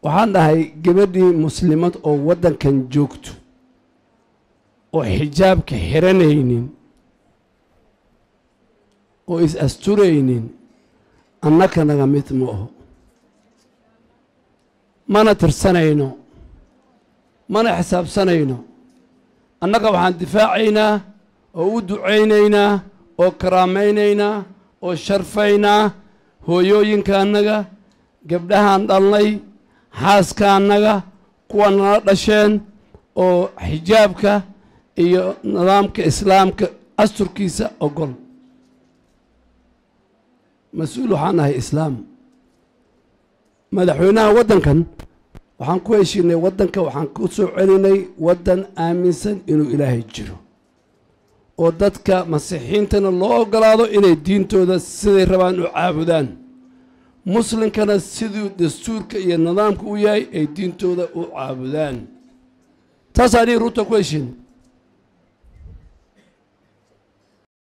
waxaan dhahay gabadhii muslimad oo waddankan joogto oo xijaabka xiranaynin oo is asturaynin annaka naga mid ma aho mana tirsanayno mana xisaabsanayno annaga waxaan difaacaynaa oo u ducaynaynaa oo karaamaynaynaa oo sharfaynaa hooyooyinka annaga gabdhahaan dhalnay xaaska annaga kuwa nala dhasheen oo xijaabka iyo nidaamka islaamka asturkiisa ogol mas-uul waxaan ahay islaam madaxweynaha waddankan waxaan ku heshiinay waddanka waxaan ku soo celinay waddan aaminsan inuu ilaahay jiro oo dadka masiixiintana loo ogolaado inay diintooda siday rabaan u caabudaan muslimkana siduu dastuurka iyo nidaamka u yahay ay diintooda u caabudaan taas anii ruuta ku heshiin